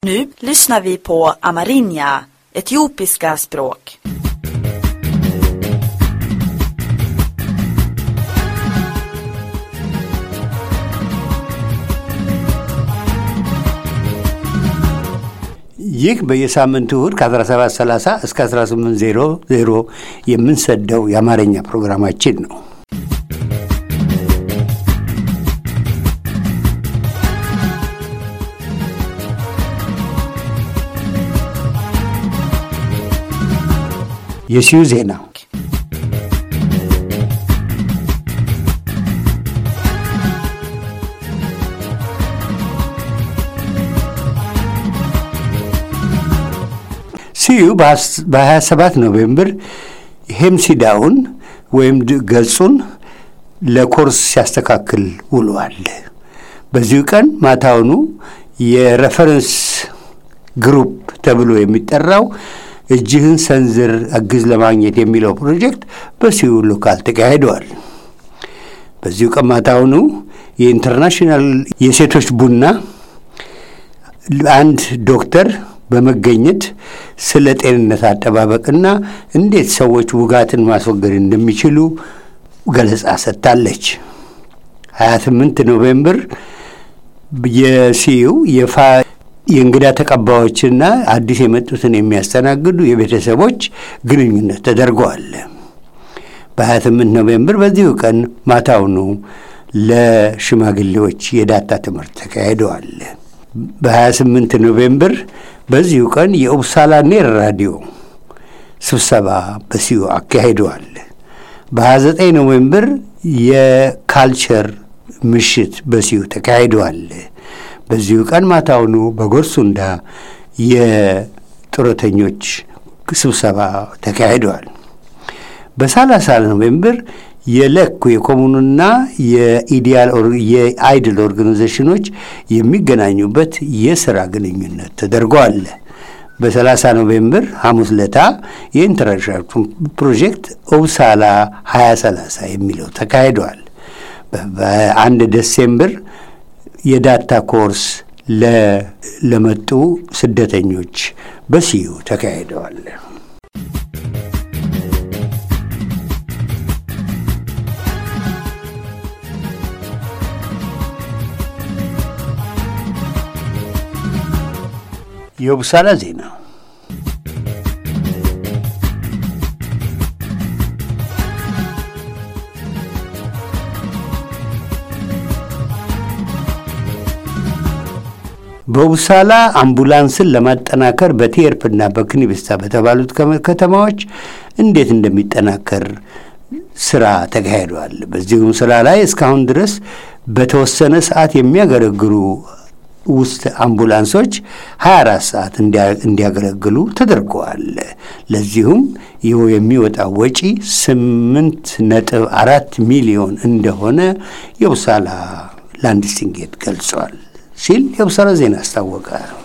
Nu lyssnar vi på amerinja, etiopiska språk. ይህ በየሳምንቱ እሁድ ከ1730 እስከ 1800 የምንሰደው የአማርኛ ፕሮግራማችን ነው። የሲዩ ዜና ሲዩ በ27 ኖቬምበር ሄምሲዳውን ወይም ገጹን ለኮርስ ሲያስተካክል ውሏል። በዚሁ ቀን ማታውኑ የሬፈረንስ ግሩፕ ተብሎ የሚጠራው እጅህን ሰንዝር አግዝ ለማግኘት የሚለው ፕሮጀክት በሲዩ ሎካል ተካሂደዋል። በዚሁ ቀን ማታውኑ የኢንተርናሽናል የሴቶች ቡና አንድ ዶክተር በመገኘት ስለ ጤንነት አጠባበቅና እንዴት ሰዎች ውጋትን ማስወገድ እንደሚችሉ ገለጻ ሰጥታለች። 28 ኖቬምበር የሲዩ የፋ የእንግዳ ተቀባዮችና አዲስ የመጡትን የሚያስተናግዱ የቤተሰቦች ግንኙነት ተደርገዋል። በ28 ኖቬምበር በዚሁ ቀን ማታውኑ ለሽማግሌዎች የዳታ ትምህርት ተካሂደዋል። በ28 ኖቬምበር በዚሁ ቀን የኡብሳላ ኔር ራዲዮ ስብሰባ በሲዩ አካሂደዋል። በ29 ኖቬምበር የካልቸር ምሽት በሲዩ ተካሂደዋል። በዚሁ ቀን ማታውኑ በጎርሱንዳ የጡረተኞች ስብሰባ ተካሂደዋል። በሰላሳ ኖቬምበር የለኩ የኮሙኑና የአይድል ኦርጋናይዜሽኖች የሚገናኙበት የስራ ግንኙነት ተደርገዋል። በ30 ኖቬምበር ሐሙስ ለታ የኢንተርናሽናል ፕሮጀክት ኦብሳላ 2030 የሚለው ተካሂደዋል። በአንድ ዴሴምበር የዳታ ኮርስ ለመጡ ስደተኞች በሲዩ ተካሂደዋል። የቡሳላ ዜና በቡሳላ አምቡላንስን ለማጠናከር በቴርፕና በክኒብስታ በተባሉት ከተማዎች እንዴት እንደሚጠናከር ስራ ተካሂዷል። በዚሁም ስራ ላይ እስካሁን ድረስ በተወሰነ ሰዓት የሚያገለግሉ ውስጥ አምቡላንሶች 24 ሰዓት እንዲያገለግሉ ተደርገዋል። ለዚሁም ይኸው የሚወጣው ወጪ ስምንት ነጥብ አራት ሚሊዮን እንደሆነ የቡሳላ ላንድስቲንጌት ገልጿል ሲል የቡሳላ ዜና አስታወቀ።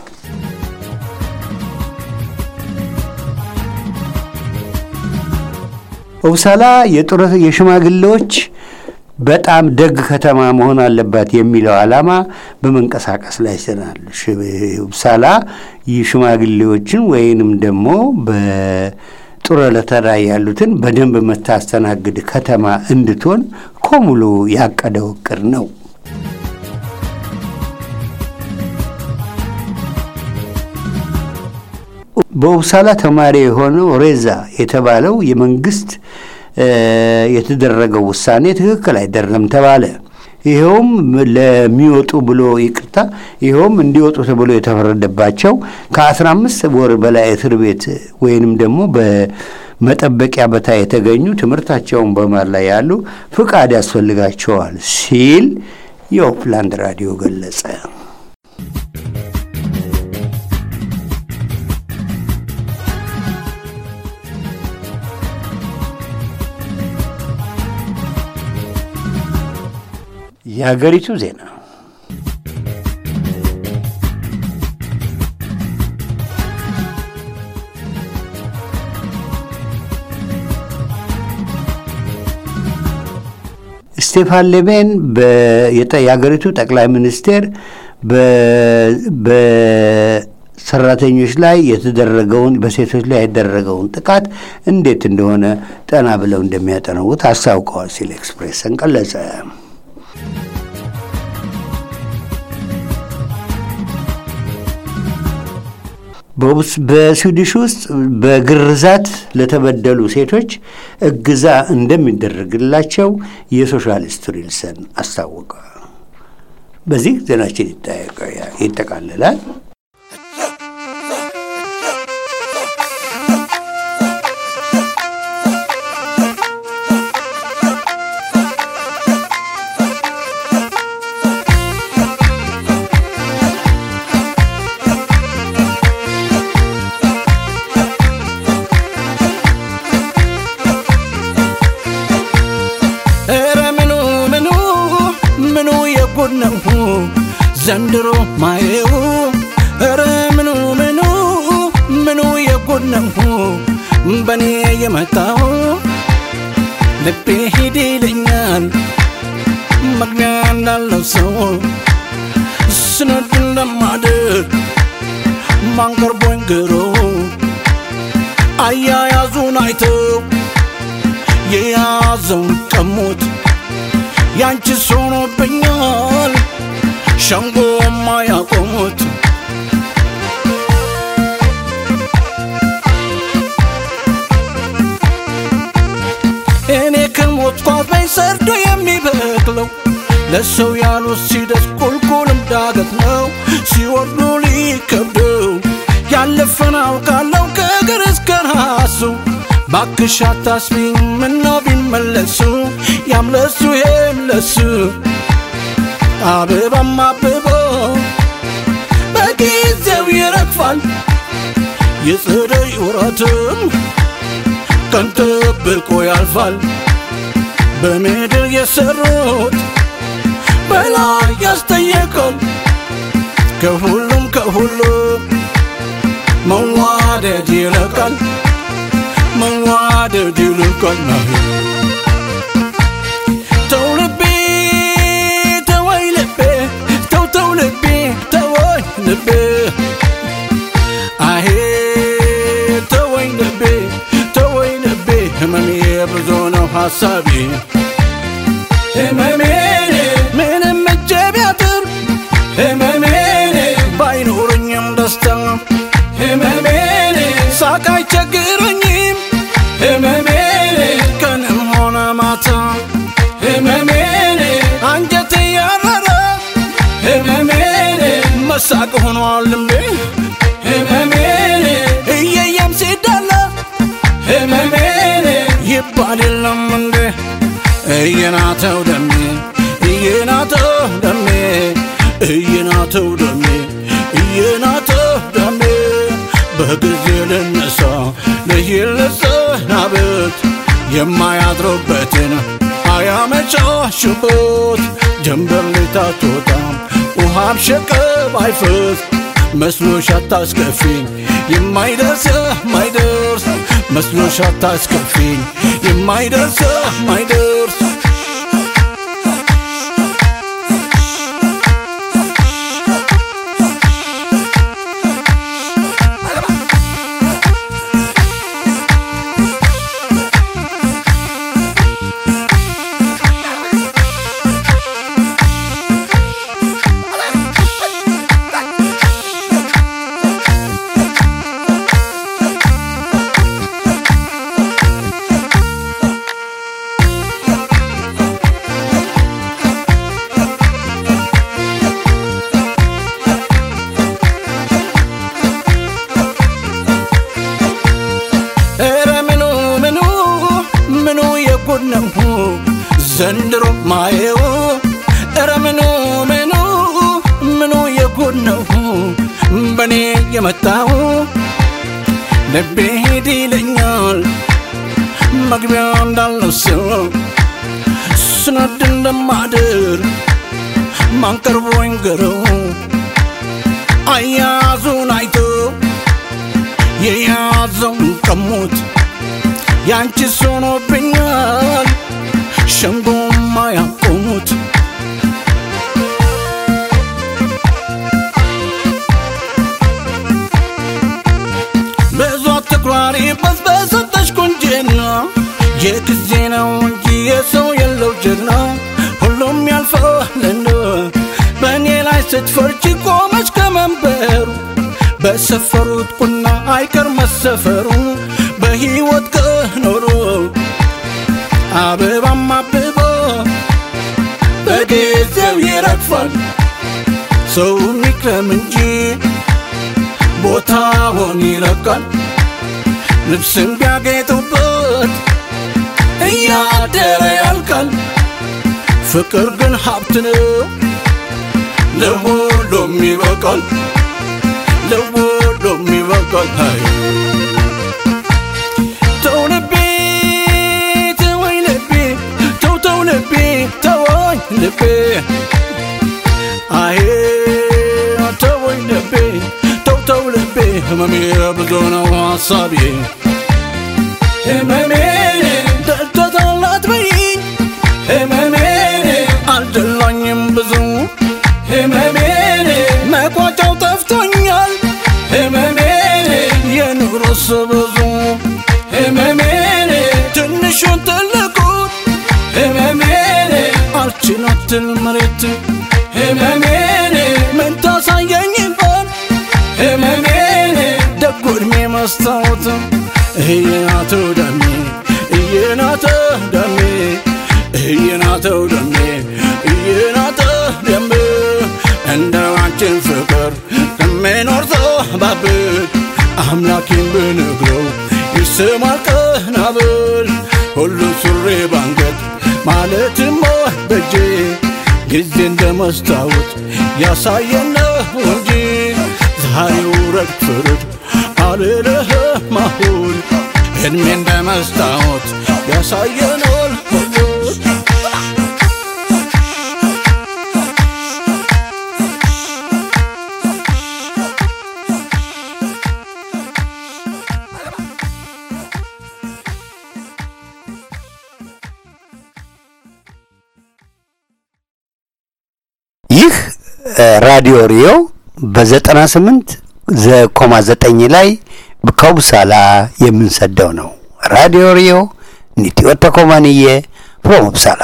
ቡሳላ የጡረት የሽማግሌዎች በጣም ደግ ከተማ መሆን አለባት የሚለው ዓላማ በመንቀሳቀስ ላይ ስናል። ቡሳላ ሽማግሌዎችን ወይንም ደግሞ በጡረታ ላይ ያሉትን በደንብ የምታስተናግድ ከተማ እንድትሆን ኮሙሉ ያቀደው እቅድ ነው። በኡብሳላ ተማሪ የሆነው ሬዛ የተባለው የመንግስት የተደረገው ውሳኔ ትክክል አይደለም ተባለ። ይኸውም ለሚወጡ ብሎ ይቅርታ፣ ይኸውም እንዲወጡ ተብሎ የተፈረደባቸው ከአስራ አምስት ወር በላይ እስር ቤት ወይንም ደግሞ በመጠበቂያ በታ የተገኙ ትምህርታቸውን በማር ላይ ያሉ ፍቃድ ያስፈልጋቸዋል ሲል የኦፕላንድ ራዲዮ ገለጸ። የሀገሪቱ ዜና ስቴፋን ሌቤን የሀገሪቱ ጠቅላይ ሚኒስቴር ሰራተኞች ላይ የተደረገውን በሴቶች ላይ የተደረገውን ጥቃት እንዴት እንደሆነ ጠና ብለው እንደሚያጠነውት አስታውቀዋል ሲል ኤክስፕሬስን ገለጸ። በስዊድሽ ውስጥ በግርዛት ለተበደሉ ሴቶች እገዛ እንደሚደረግላቸው የሶሻሊስት ሪልሰን አስታወቀ። በዚህ ዜናችን ይጠቃልላል። ነው ዘንድሮ ማየው ኧረ ምኑ ምኑ ምኑ የጉድ ነው በእኔ የመጣው ልቤ ሂድ ይለኛል መግቢያ እንዳለው ሰው ስነድ እንደማድር ማንቀርቦኝ ግሮ አያያዙን አይተው የያዘውን ቀሙት ያንቺስ ሆኖብኛል ሸንጎ ማያቆሙት እኔ ከሞትኩ አብረኝ ሰርዶ የሚበቅለው ለሰው ያሉት ሲደርስ ቁልቁልም ዳገት ነው ሲወርዱ ሊከብደው ያለፈን አውቃለሁ ከእግር እስከ ራሱ ባክሽ አታስቢኝ ምነው ቢመለሱ ያምለሱ የምለሱ አበባም አብቦ በጊዜው ይረግፋል የጸደይ ወራትም ቀን ጠብቆ ያልፋል በምድር የሰሩት በላይ ያስጠየቃል ከሁሉም ከሁሉም መዋደድ ይለቃል መዋደድ ይልቃል ተው ልቤ ተወይ ልቤ ተው ተው ልቤ ተወይ ልቤ አሄ ተወይ ልቤ ተወይ ልቤ ህመሜ ብዙ ነው ሐሳቤ ህመሜ ምንም እጄ ቢያጥር ህመሜ ባይኖረኝም ደስታ ህመሜ ሳቅ አይቸግረኝም ህመሜ ቀንም ሆነ ማታ ህመሜ አንጀት ያረረ ህመሜ መሳቅ ሆኗል ልምዴ ህመሜ እየየም ሲዳላ ህመሜ ይባል የለም እንዴ እየናተው ደሜ እየናተው ደሜ እየናተው ደሜ እየናተው ደሜ በጊዜ ልነሳ ለይልሰናበት የማያድሩበትን አያመቻሹበት ጀንበር ልታትወጣም ውሃም ሸቀብ አይፈስ መስሎሽ አታስከፊኝ የማይደርስ ማይደርስ መስሎሽ አታስከፊኝ የማይደርስ ማይደርስ ኧረ ምኑ ምኑ ምኑ የጉድ ነው ዘንድሮ ማየው ኧረ ምኑ ምኑ ምኑ የጉድ ነው በእኔ የመጣው ልቤ ሂድ ይለኛል መግቢያ እንዳለው ሰው ስነድ እንደማድር ማንቀርቦኝ ገረው አያዙን አይቶ የያዘውን ቀሙት ያንቺስ ሆኖብኛል ሸንጎማ ያቆሙት የጊዜ ነው እንጂ የሰው የለው ጀግና ሁሉም ያልፋልና በእኔ ላይ ስትፈርጂ ቆመች ከመንበሩ በሰፈሩት ቁና አይቀር መሰፈሩ በሕይወት ከኖሩ አበባም አብቦ በጊዜው ይረግፋል ሰው ሚክረም እንጂ ቦታውን ይለቃል ልብስም ቢያጌጡበት እያደረ ያልቃል ፍቅር ግን ሀብት ነው ለሁሉም ይበቃል ለሁሉም ይበቃል አይ ተው ልቤ ተወኝ ልቤ ተው ተው ልቤ ተወኝ ልቤ አይ ተወኝ ልቤ ተው ተው ልቤ ህመሜ ብዙ ነው ሀሳቤ ህመሜ ደልቶታላት በይኝ ህመሜ አልደላኝም ብዙ ህመሜ መቋጫው ጠፍቶኛል ህመሜ የኑሮስ ብዙ ህመሜ ትንሹን ትልቁን ህመሜ አልችላትል መሬት ህመሜ ምን ታሳየኝ ይሆን ህመሜ ደጉ ዕድሜ መስታወት እየናተው ደሜ እየናተው ደሜ እየናተው ደሜ እየናተው ደሜ እንደ አንቺን ፍቅር ከሚኖር ሰው ባብል አምላኬን ብነግረው ይስማል ቀና ብል ሁሉ ሱሪ ባንገት ማለትም በጄ ጊዜ እንደ መስታወት ያሳየነው እንጂ ፀሐይ ውረድ ፍርድ አልልህም አሁን እድሜ እንደ መስታወት ያሳየናል ሁሉ ይህ ራዲዮ ሪዮ በዘጠና ስምንት ዘኮማ ዘጠኝ ላይ ከውብሳላ የምንሰደው ነው። ራዲዮ ሪዮ ኒቲዮተ ኮማንዬ ፍሮም ውብሳላ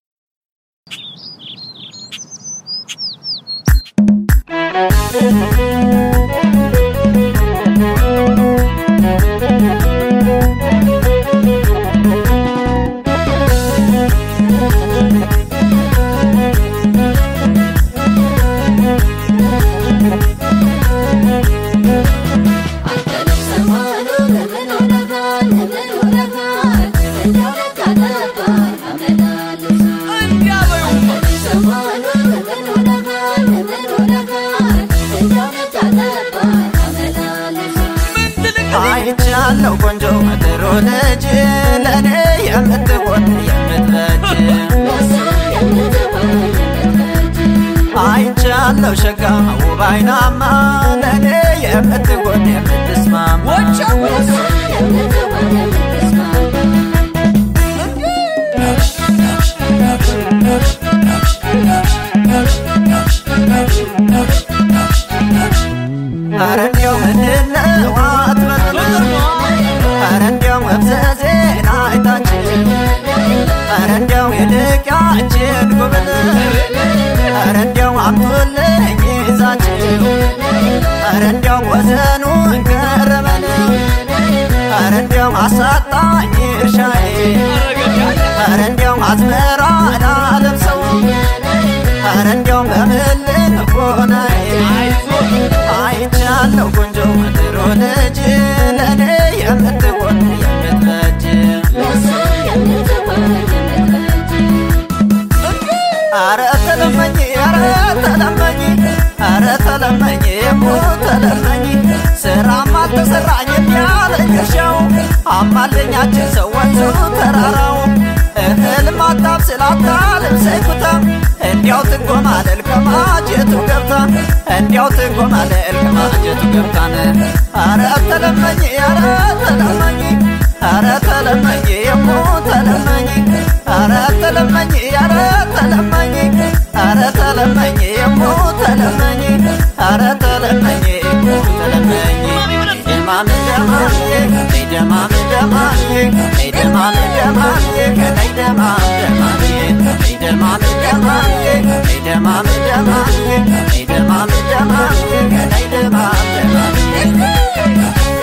አይቻለው ቆንጆ ምድሮ ልጅ ለእኔ የምትሆን የምትበጅ አይቻለው ሸጋ ውብ አይናማ ለእኔ የምትሆን የምትስማማ ኧረ እንዲያው ምንድነው አትበል ኧረ እንዲያው መፍዘዜን አይታችን ኧረ እንዲያው ይልቅ ያችን ጉብል ኧረ እንዲያው አምጡልኝ ይዛችሁ ኧረ እንዲያው ወሰኑን ገረመን ኧረ እንዲያው አሳጣኝ እርሻዬ ኧረ እንዲያው አዝመራ ላለብሰው ኧረ እንዲያው በምልን ሆናዬ አይቻለው ቆንጆ ምድሮ ልጅ ለእኔ የምትሆን የምትበጅ አረ ተለመኝ አረ ተለመኝ አረ ተለመኝ ሞ ተለመኝ ስራም አልተሰራኝ ያለኝ እርሻው አማለኛችን ሰዎቹ ተራራው እህል ማጣብ ስላታልም ሰይኩታ እንዲያው ትንጎማለል ከማጀቱ ገብታ እንዲያው ትንጎማለል ከማጀቱ ገብታን አረ ተለመኝ አረ ተለመኝ አረ ተለመኝ የሞ ተለመኝ አረ ተለመኝ አረ ተለመኝ አረ ተለመኝ የሞ ተለመኝ አረ ተለመኝ የሞ ተለመኝ ደማም ደማም ደማም ደማም ደማም ደማም ከላይ ደማም ደማም ደማም ደማም ደማም ደማም ደማም ደማም ከላይ ደማም ደማም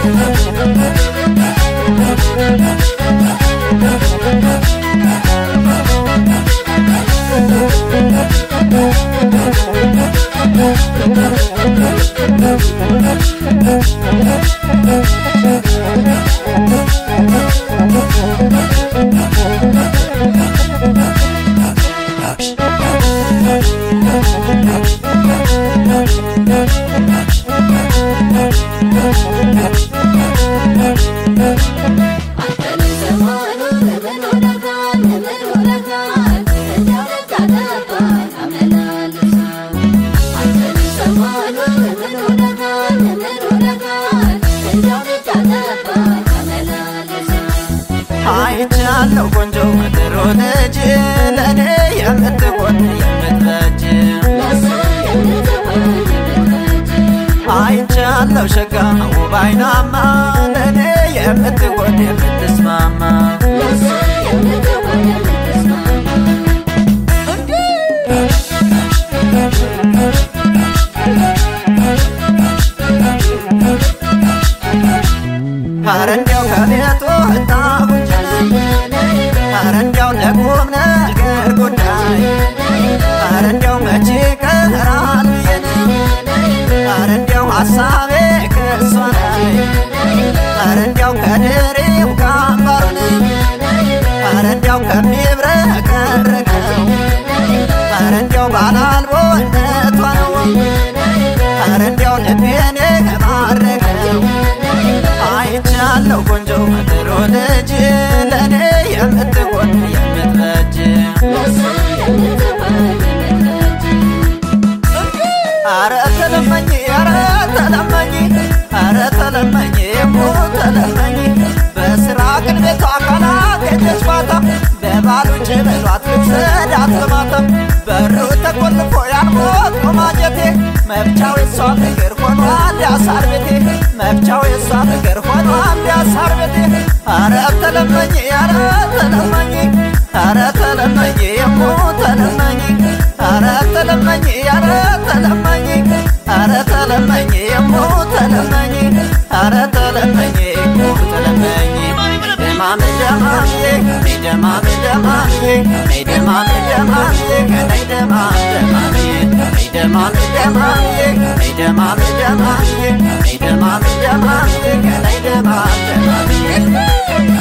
አይቻለሁ ቆንጆ ጥሩ ልጅ ለእኔ የምትሆን የምትበጅ አይቻለሁ ሸጋ ውብ አይናማ ለእኔ የምትሆን የምትስማማ ኧረ እንዲያው ከቤቱ ወጣሁኝ ኧረ እንዲያው ለቁም ነገር ጉዳይ ኧረ እንዲያው መቼ ቀራል ብዬን ኧረ እንዲያው ሐሳቤ ከሷ ላይ ኧረ እንዲያው ከድሬው ከአምባሩን ኧረ እንዲያው ከሚብረቀረቀው ኧረ እንዲያው ባላልቦነቷ ነው ኧረ እንዲያው ልቤን የማረከው አይቻለሁ ቆንጆ ጥሩ ልጅ ለእኔ የምትሆን የምትበጅ አረ ተለመኝ አረ ተለመኝ አረ ተለመኝ ሞ ተለመኝ በስራ ግን ቤቷ ካላገኘች ማታ በባሉች በሏት ልብሰዳት በማታ በሩ ተቆልፎ ያልሞት ማጀቴ መብቻው የሷ ፍቅር ሆኗል ያሳር ቤቴ መብቻው የሷ ፍቅር ሆኗል ያሳር ቤቴ አረ ተለመኝ አረ ተለመኝ አረ ተለመኝ የሞ ተለመኝ አረ ተለመኝ አረ ተለመኝ አረ ተለመኝ የሞ ተለመኝ አረ ተለመኝ የሞ ተለመኝ ደማም ደማም ደማም ደማም ደማም ደማም ከላይ ደማም ደማም ደማም ደማም ደማም ደማም ደማም ደማም ከላይ ደማም ደማም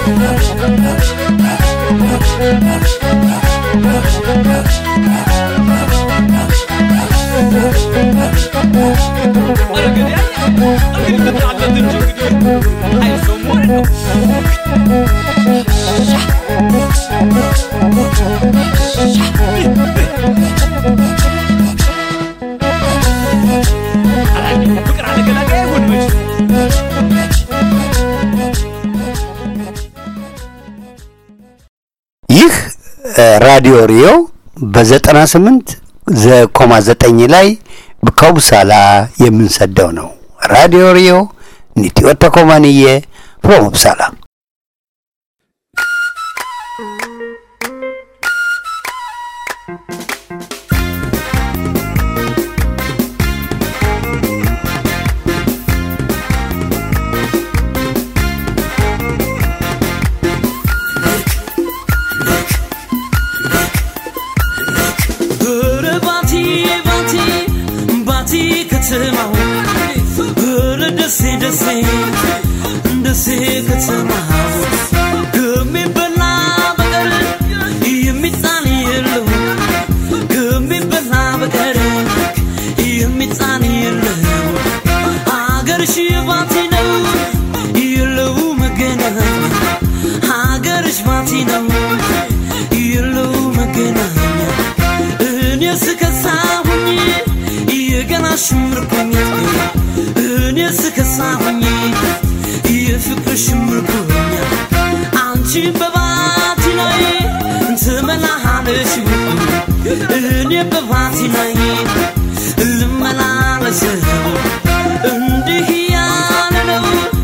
ይህ ራዲዮ ሪዮ በዘጠና ስምንት ዘኮማ ዘጠኝ ላይ ከውሳላ የምንሰደው ነው። ራዲዮ ሪዮ ኒቲዮተ ኮማንዬ ፍሮም ውብሳላ ኧረ ባቲ ባቲ ባቲ ከተማው ኧረ ደሴ ደሴ ደሴ ከተማው ከሚበላ በቀር የሚጣል የለው ከሚበላ በቀር የሚጣል የለው አገርሽ ባቲ ነው የለው መገናኛ ሀገርሽ ባቲ ነው የለው መገናኛ እኔ ስከሳሁኝ የገና ሽምርኩኝ እኔ ስከሳሁኝ የፍቅር ሽምርኩኝ አንቺ በባቲ ላይ ትመላለሽ እኔ በባቲ ላይ ልመላለስ እንዲህ ያለ ነው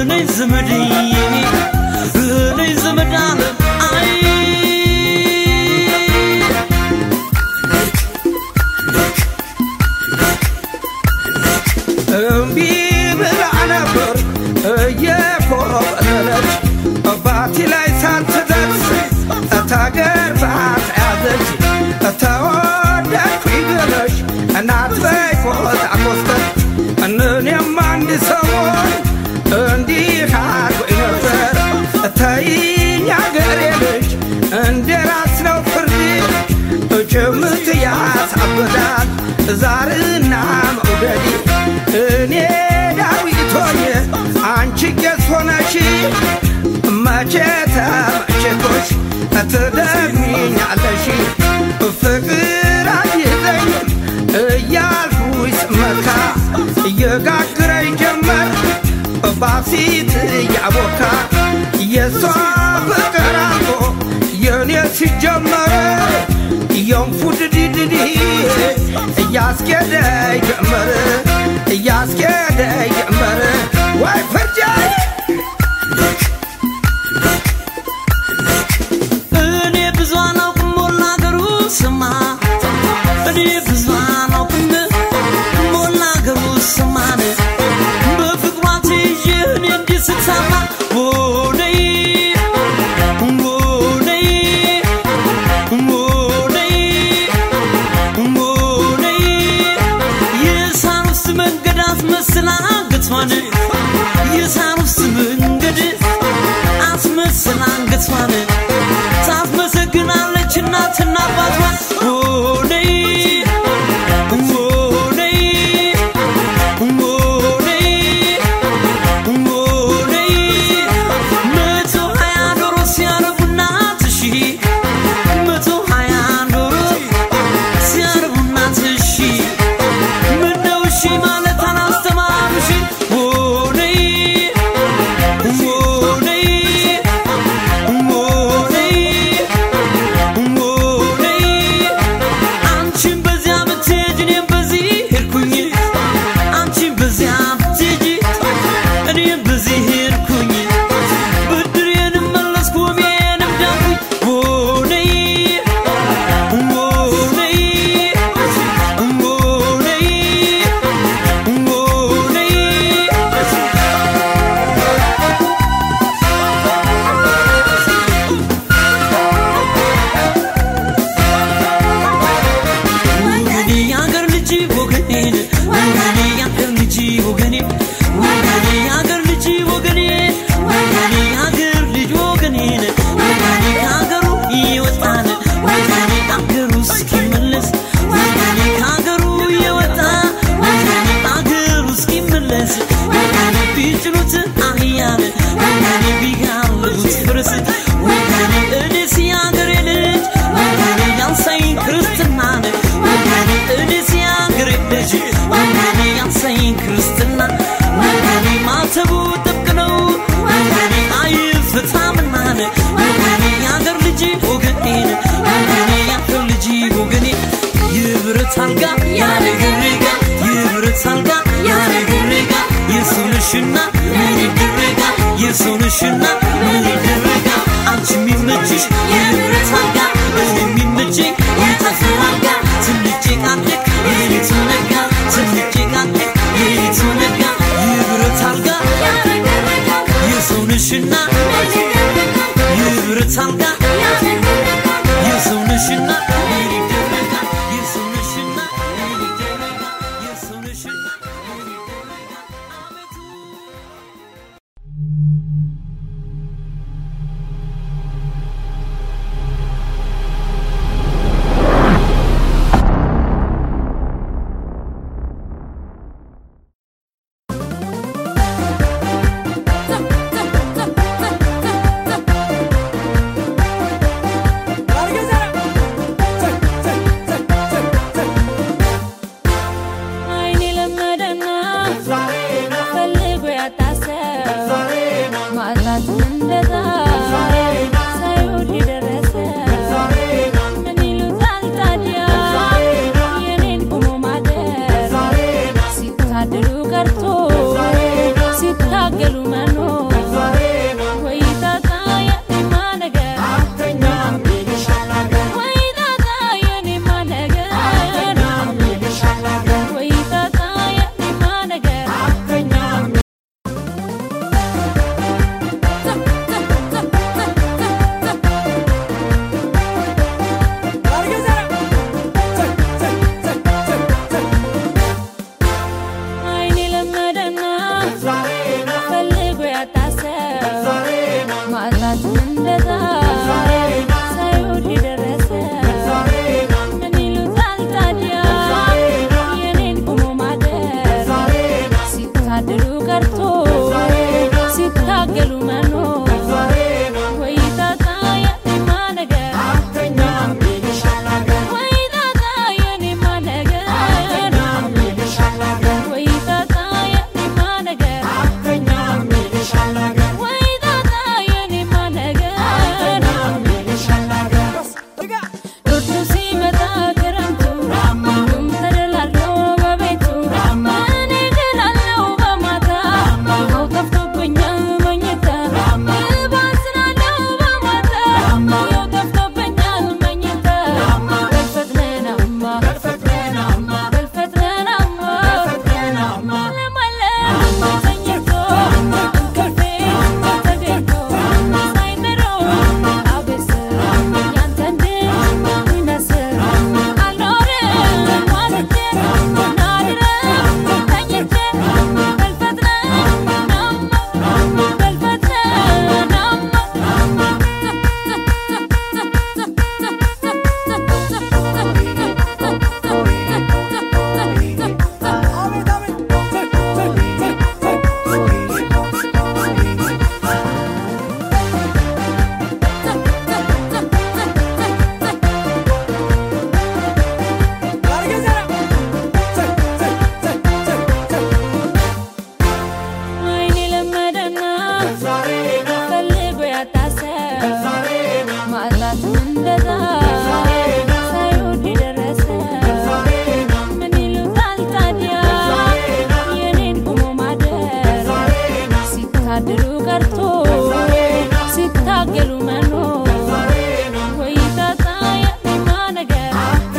ነይ ዘመድዬ ነይ ዘመድ አለም አይ እምቢ ብላ ነበር እየኮበለለች ባቲ ላይ ሳትደርስ እታገር ባት ያዘች ተወደድኩ ይግለሽ እናት በይ ኮታ ኮስተር እኔም አንድ ሰሞን እንዲህ አድርጎኝ ነበር ተይኝ አገሬ ልጅ እንደ ራስ ነው ፍርድ ጭምት ያሳብዳል ዛርና መውደድ እኔ ዳዊት ሆኜ አንቺ ቄስ ሆነሽ መቼ ተመችቶሽ ትደግሚኛለሽ ፍቅር አይዘኝም እያልኩኝ ስመካ እየጋግረኝ ጀመር ባሲት እያቦካ የሷ ፍቅር አልፎ የኔ ሲጀመረ የንፉድ ዲድዲ እያስኬደ ጀመረ እያስኬደ ጀመረ ወይ ፍርጃይ እኔ ብዙ አላውቅም ሞላ አገሩ ስማ እኔ ብዙ አላውቅም ሞላ አገሩ ስማን በፍቅሯ ትይዤ እኔ እንዲህ ስታማ ወደይ ወደይ ወደይ ወደይ የሳር ውስጥ መንገድ አስመስላ አንገቷን የሳር ውስጥ መንገድ አስመስላ አንገቷን ታስመሰግናለች እናትና አባቷን ወደይ ወደይ ወደይ ወደይ መቶ ሀያ ዶሮ ሲያረቡ እናትሺ መቶ ሀያ ዶሮ ሲያረቡ እናትሺ ምነው እሺ ማለት አላስተማሩሽ ወደይ ወደይ ወደይ ወደይ አንቺን በዚያ ብትሄጂ እኔም በዚህ ሄድኩኝ አንቺን በዚያ ብትሄጂ እኔም በዚህ ሄድኩኝ ብድሬንም መለስኩ ቤንም ዳንኩኝ ወደይ ወደይ ወደይ ወደይ ወገኔ የአገር ልጅ ወገኔን ወገኔ የአገር ልጅ ወገኔ ወገኔ የአገር ልጅ ወገኔ ወገኔ የአገር ልጅ ወገኔን ወገኔ ከአገሩ እየወጣን ወገኔ አገሩ እስኪመለስ ወገኔ ከአገሩ እየወጣ ወገኔ አገሩ እስኪመለስ ወገኔ ቢጭኑት አህያን ወገኔ ቢጋልቡት ፈረስ ወገኔ እኔስ የአገሬ ልጅ ወገኔ ያንሳኝ ክርስትናን ወገኔ እኔስ የአገሬ ልጅ ወገኔ ያንሳኝ ክርስትና ወገኔ ማተቡ ጥብቅ ነው ወገኔ አይፍታምናን ወገኔ የአገር ልጅ ወገኔን ወገኔ የአገር ልጅ ወገኔ የብረት አልጋ ያለግርጋ የብረት አልጋ ያለግርጋ የሰውነሽና ምን ይደረጋ የሰውነሽና ምን ይደረጋ አንቺ የሚመችሽ የብረት አልጋ እኔ የሚመቸኝ የጠፍር አልጋ ትንጭ ቃልቅ የሌቱ ነጋ ትንጭ ቃልቅ የሌቱ ነጋ የብረት አልጋ የሰውነሽና የብረት አልጋ የሰውነሽና ምን ይደረጋ የሰውነሽና ምን ይደረጋ የሰውነሽና ምን ይደረጋ አቤቱ አይኔ ለመደና ፈልጎ ያጣሰው ማጣት እንደዛ ሳይወድ የደረሰ ምን ይሉታል ታዲያ የኔን ቁሞ ማደር ሲታደሉ ቀርቶ ሲታገሉ መኖር ማጣት እንደ ዛሬ ሳይወድ የደረሰ ምን ይሉታል ታዲያ የኔን ቁሞ ማደር ሲታደሉ ቀርቶ ሲታገሉ መኖር ወይ ጣጣ የኔማ ነገር ወይ ጣጣ የኔማ ነገር ወይ ጣጣ የኔማ ነገር ወይ ጣጣ የኔማ ነገር ብርዱ ሲመጣ ክረምቱ ሁሉም ተደላድሎ በቤቱ እኔ እገላለሁ በማታ ውሃው ጠፍቶብኛል መኝታ እባዝናለሁ በማታ ውሃው ጠፍቶብኛል መኝታ በልፈጥነናማ በልፈጥነናማ ለማለም ተኝቶ እንቅልፌ ተገኝቶ ሳይምረው አብስ ያንተ እንድመስል አልኖርም ዋልቼ ናድረም ተኝቼ በልፈጥነናማ አይኔ ለመደና ፈልጎ ያጣሰው ማጣት እንደ ዛሬ ሳይወድ የደረሰ ምን ይሉታል ታዲያ የኔን ቁሞ ማደር ሲታደሉ ቀርቶ ሲታገሉ መኖር ወይ ጣጣ የኔማ ነገር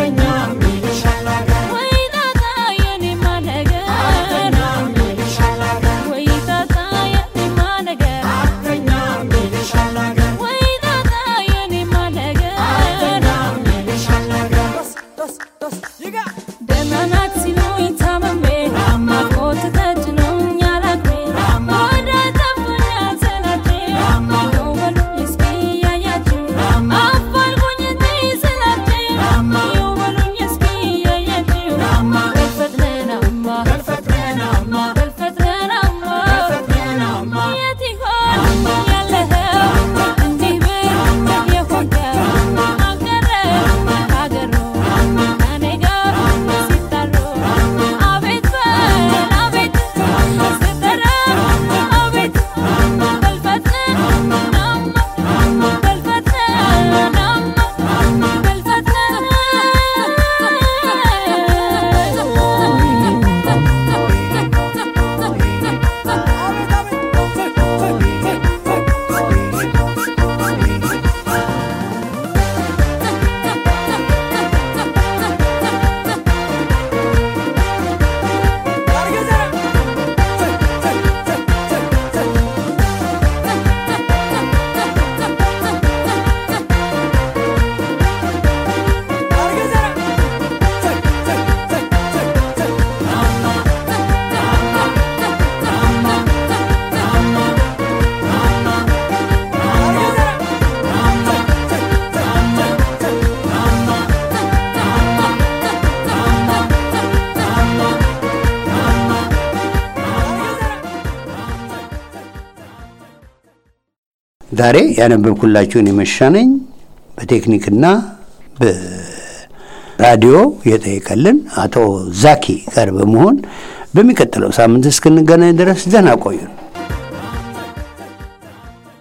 ወይ ጣጣ የኔማ ነገር ወይ ጣጣ የኔማ ነገር ወይ ጣጣ የኔማ ነገር ደህና ናት ሲሉኝ ታምሜ ናፍቆት ተጭኖኛል አቅሜ ወደ ጠፉኛል ስላቼ ይኸው በሉኝ እስኪ እያያችሁ አፋልጉኝ እንጂ ስላቼ ይኸው በሉኝ እስኪ እያያችሁ በልፈጥነናማ በልፈጥነናማ የት ይሆን ያለኸው እንዲህ ብል የሆንከው አገረ ሀገሩ ከኔ ጋር ሲጣሉ አቤት በል አቤት ስጠራ አቤት በልፈጥነናማ በልፈጥነናማ ዛሬ ያነበብኩላችሁን የመሻነኝ በቴክኒክና በራዲዮ የጠየቀልን አቶ ዛኪ ጋር በመሆን በሚቀጥለው ሳምንት እስክንገናኝ ድረስ ደህና ቆዩን።